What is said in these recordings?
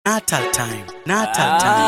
Natal time. Natal time.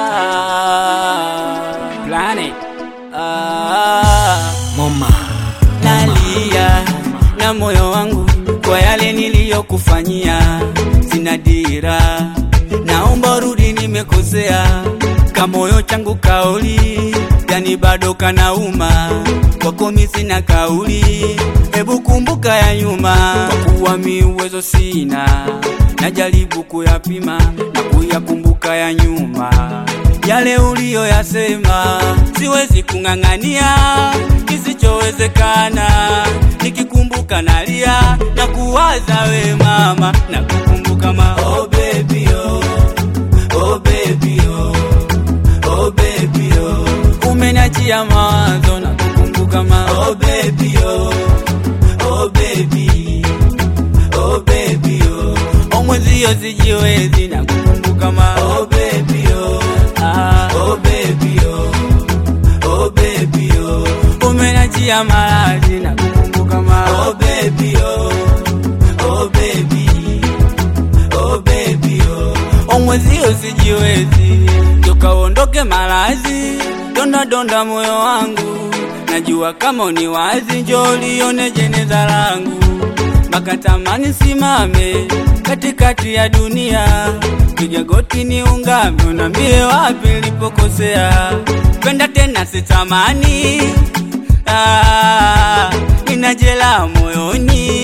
Ah, planet. Ah, Mama. nalia na moyo wangu kwa yale niliyokufanyia, sina dira, naomba rudi, nimekosea kamoyo changu kauli, yani bado kanauma kwako, mi sina kauli, hebu kumbuka ya nyuma, kwa kuwa mi uwezo sina, najaribu kuyapima na kuyakumbuka ya nyuma yale uliyoyasema, siwezi kung'ang'ania kisichowezekana. Nikikumbuka nalia na kuwaza we mama, na kukumbuka ma oh baby oh, oh baby oh, oh baby oh, umeniachia mawazo na kukumbuka ma oh baby oh, oh baby oh baby oh, omwezio sijiwezi na kukumbuka ma oh baby oh, ah, oh baby oh, oh baby oh, umenachia maradhi na kukumbuka ma oh baby oh, oh baby oh baby oh, omwezio sijiwezi tokaondoke malazi donda donda moyo wangu najua kama ni wazi njo lione jeneza langu mpaka tamani simame katikati ya dunia piga goti ni ungame unambie wapi nilipokosea penda tena sitamani ah, ninajela moyoni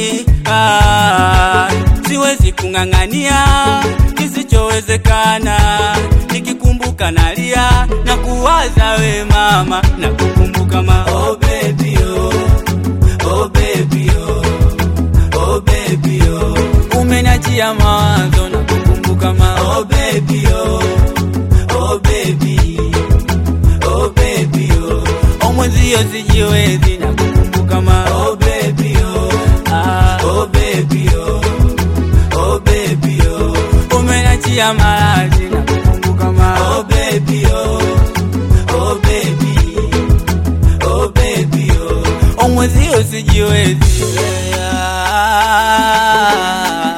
ah, siwezi kung'ang'ania kisichowezekana nikikumbuka nalia na kuwaza we mama na kukumbuka ma oh baby oh, oh baby oh, oh baby oh, umeniachia mawazo na kukumbuka ma oh baby oh, oh baby oh baby oh, omwezio sijiwezi na kukumbuka ma oh baby oh, ah, oh baby oh, oh baby oh, umeniachia maradhi na kukumbuka ma oh baby oh, oh baby oh baby oh, omwezio sijiwezi yeah.